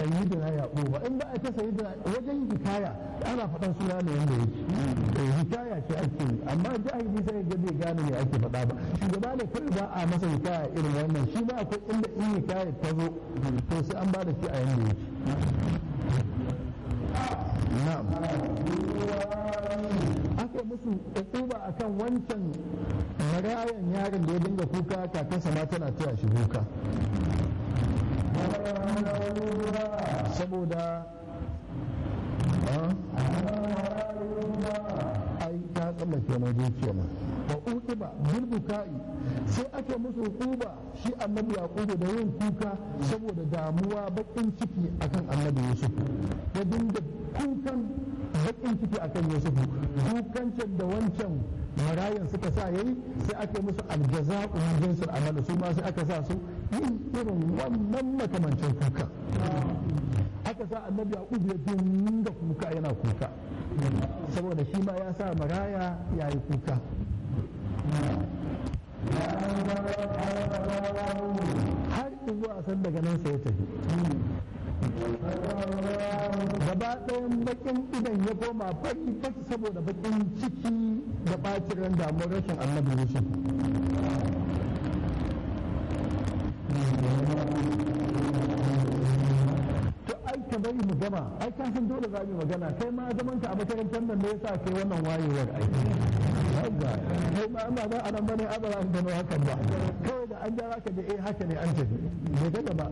sayyidina yaquba in ba a ce sayyidina wajen hikaya ana faɗan suna ne yanda yake hikaya ce ake yi amma jahili sai ga bai gane me ake faɗa ba shugaba ne kai ba a masa hikaya irin wannan shi ma akwai inda in hikaya ta zo to sai an ba da shi a yanda yake na'am aka musu ukuba akan wancan marayan yaron da ya dinga kuka kakansa ma tana taya shi kuka saboda ai ta tsallake na je kenan wa uqiba bil bukai sai aka musu uquba shi annabi yaqubu da yin kuka saboda damuwa bakin ciki akan annabi yusuf ya dinga kukan bakin ciki akan yusuf kukancin da wancan marayan suka sa yayi sai aka musu aljaza'u min jinsil amal su ma sai aka sa su yin irin wannan makamancin kuka aka sa annabi yaqub ya dinga kuka yana kuka saboda shi ma ya sa maraya ya yi kuka har zuwa san daga nan sai ya tafi gaba ɗayan bakin idan ya koma baki baki saboda bakin ciki da ɓacin ran damuwar rashin annabi yusuf to ai ka bari mu gama ai ka san dole za mu magana kai ma zaman ka a makarantar nan ne yasa kai wannan wayewar ai haka kai ma amma ba anan bane a ba za ka gano hakan ba kawai da an jara ka da eh haka ne an tafi me ga gaba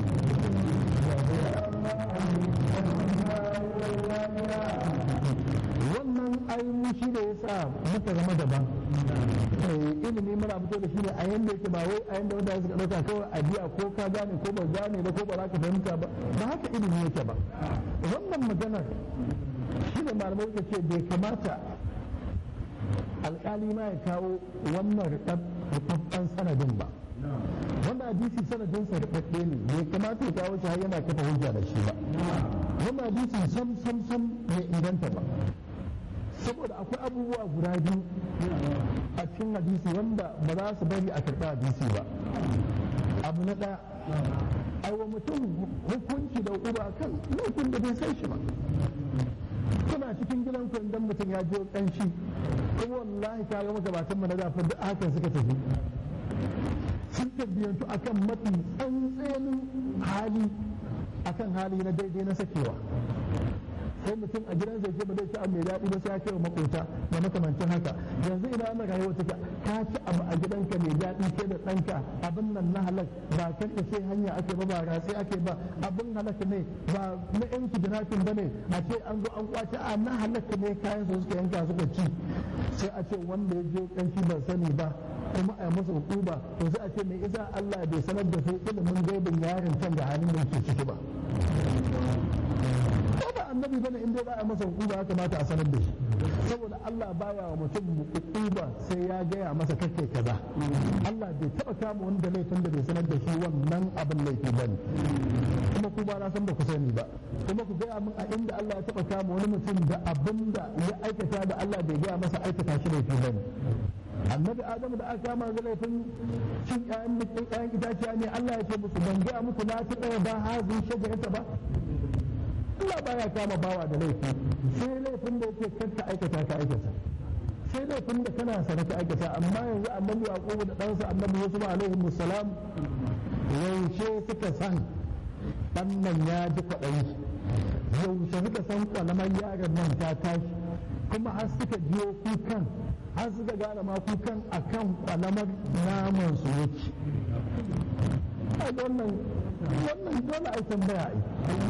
wannan ainihin shi da ya sa muka zama daban ilimi muna fito da shi ne a yanda yake ba wai a yanda wanda suka ɗauka kawai a biya ko ka gane ko ba gane ba ko ba za ka fahimta ba ba haka ilimi yake ba wannan maganar shi ne malamai suka ce bai kamata alƙali ma ya kawo wannan rubabban sanadin ba wanda hadisi sanadin sa rubabbe ne bai kamata ya kawo shi har yana kafa hujja da shi ba wannan hadisi sam sam sam bai inganta ba saboda akwai abubuwa guda biyu a cikin hadisi wanda ba za su bari a karɓi hadisi ba abu na ɗaya aiwa mutum hukunci da uba kan laifin da bai san shi ba kuna cikin gidan ku idan mutum ya je kanshi kuma wallahi ka ga magabatan mu na dafa duk hakan suka tafi sun tabbiyantu akan mafi tsantsenin hali akan hali na daidai na sakewa sai mutum a gidan zai ce ba zai ci abu mai daɗi ba sai ya kai wa makota da makamancin haka yanzu ina ana rayuwa take ka ci abu a gidanka mai daɗi ke da ɗanka abin nan na halak ba kan da sai hanya ake ba ba ratsi ake ba abin halak ne ba na yan kidnapping ba ne a ce an zo an kwace a na halak ne kayan su suka yanka suka ci sai a ce wanda ya je kanci ban sani ba kuma a yi masa hukuma to sai a ce mai isa Allah bai sanar da su ilimin gaibin yaron can da halin da yake ciki ba ko ba annabi bane in dai za a masa hukuma ya kamata a sanar da shi saboda Allah baya wa mutum hukuma sai ya gaya masa kake kaza Allah bai taba kama wani da laifin da bai sanar da shi wannan abin laifi bane kuma ku ba na san ba ku sani ba kuma ku gaya min a inda Allah ya taba kama wani mutum da abin da ya aikata da Allah bai gaya masa aikata shi laifi bane annabi adamu da aka kama da laifin cin ƴaƴan ƴaƴan itaciya ne Allah ya ce musu ban gaya muku na ci ɗaya ba hazin shajarata ba Allah baya kama bawa da laifi sai laifin da yake kanka aikata ka aikata sai laifin da kana sana ka aikata amma yanzu annabi yaqubu da ɗansa annabi yusuf alaihi musallam yaushe suka san ɗan nan ya ji kwaɗayi yaushe suka san kwalamar yaron nan ta tashi kuma har suka jiyo kukan har suka gane ma kukan akan kwalamar naman su yake wannan wannan dole a tambaya ai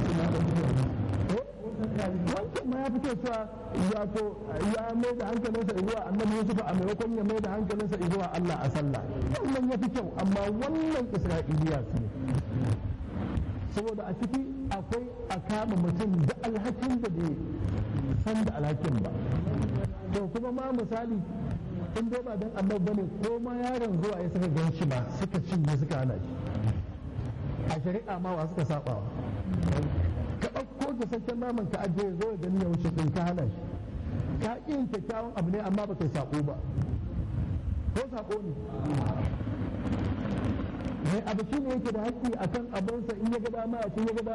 wancan ma ya fito cewa wato ya mai da hankalinsa zuwa annabi Yusuf a maimakon ya mai da hankalinsa zuwa Allah a sallah wannan ya fi kyau amma wannan Isra'iliya su ne saboda a ciki akwai a kama mutum da alhakin da bai san da alhakin ba to kuma ma misali in dai ba dan annabi bane ko ma yaron zuwa ya saka gan shi ba suka cinye suka hana shi a shari'a ma wa suka saba ka ɗauko gasasshen naman ka ajiye zo ya gani ya wuce ɗin ka hana shi ka ƙi yin kyakkyawan abu ne amma ba kai saƙo ba ko saƙo ne mai abu shi ne yake da haƙƙi akan abinsa in ya ga dama a ce ya ga